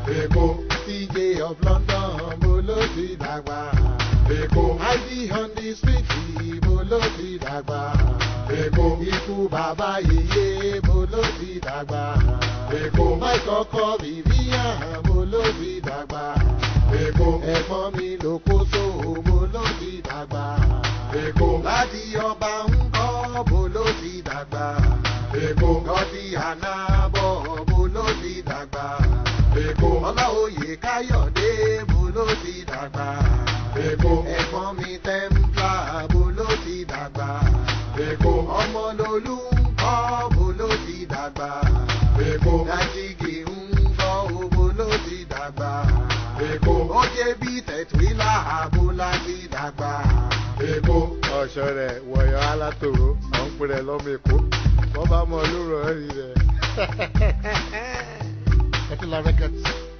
Èkó. CJ of London, mo ló ti dàgbà. Èkó. ID on the street, mo ló ti dàgbà. Èkó. Ikú bàbá yèyé, mo ló ti dàgbà. Èkó. Máìkọ́kọ́ Vivian, mo ló ti dàgbà. Èkó. Ẹ̀gbọ́n mi ló kó so, mo ló ti dàgbà. Èkó. Láti ọba ń kọ́, mo ló ti dàgbà. Èkó. Lọ́dí ànábọ̀, mo ló ti dàgbà. Èkó. Ọláoyè Káyọ̀dé, mo ló ti dàgbà. Èkó. Ẹ̀gbọ́n mi Tẹ́ḿpìlà, mo ló ti dàgbà. Èkó. Ọmọlolú ń kọ́, mo ló ti dàgbà. Èkó. Dájígì ń kọ́, mo ló ti dàgbà. Èkó. Ó jẹ́ bí tẹ̀túílà, mo láti dàgbà. Èkó. ọ̀ṣọ́ rẹ̀ wọ̀yọ̀ alátòrò àwọn pè rẹ̀ lọ́mọ èkó wọ́n bá mọ olóró ẹ̀rí rẹ̀. Ẹ ti lọ rẹ́kẹ̀tì.